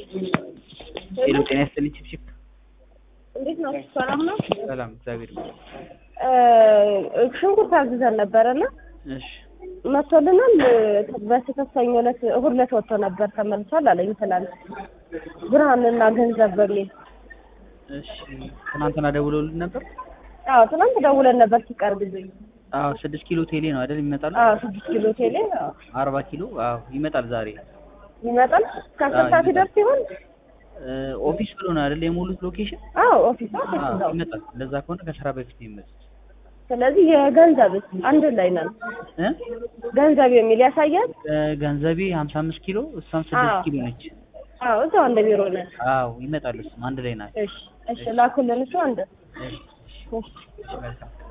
ሄሎ ጤና ይስጥልኝ ቺፕቺፕ እንዴት ነው? ሰላም ነው? ሰላም እግዚአብሔር ይመስገን ሽንኩርት አዝዘን ነበረና እሺ መጥቶልናል። በስህተት ሰኞ ዕለት እሑድ ዕለት ወጥቶ ነበር ተመልሷል አለኝ ትናንት ብርሃንና ገንዘብ በሚል እሺ ትናንትና ደውለውልን ነበር አዎ ትናንት ደውለን ነበር ሲቀር ጊዜ አዎ ስድስት ኪሎ ቴሌ ነው አይደል ይመጣል አዎ ስድስት ኪሎ ቴሌ አዎ አርባ ኪሎ አዎ ይመጣል ዛሬ ይመጣል ከአስር ሰዓት ይደርስ ይሆን? እ ኦፊስ ብሎ ነው አይደል የሞሉት ሎኬሽን አዎ ኦፊስ ኦፊስ አዎ እዛው። ይመጣል እንደዛ ከሆነ ከስራ በፊት ነው የሚመጡት ስለዚህ የገንዘብ አንድ ላይ ነን። እ ገንዘብ የሚል ያሳያል። እ ገንዘቤ ሀምሳ አምስት ኪሎ እሷም ስድስት አዎ። ኪሎ ነች አዎ እዛው አንድ ቢሮ ነን። አዎ ይመጣሉ እሱም አንድ ላይ ናቸው እሺ እሺ ላኩልን እሱ አንድ እሺ እሺ እሺ እሺ መልካም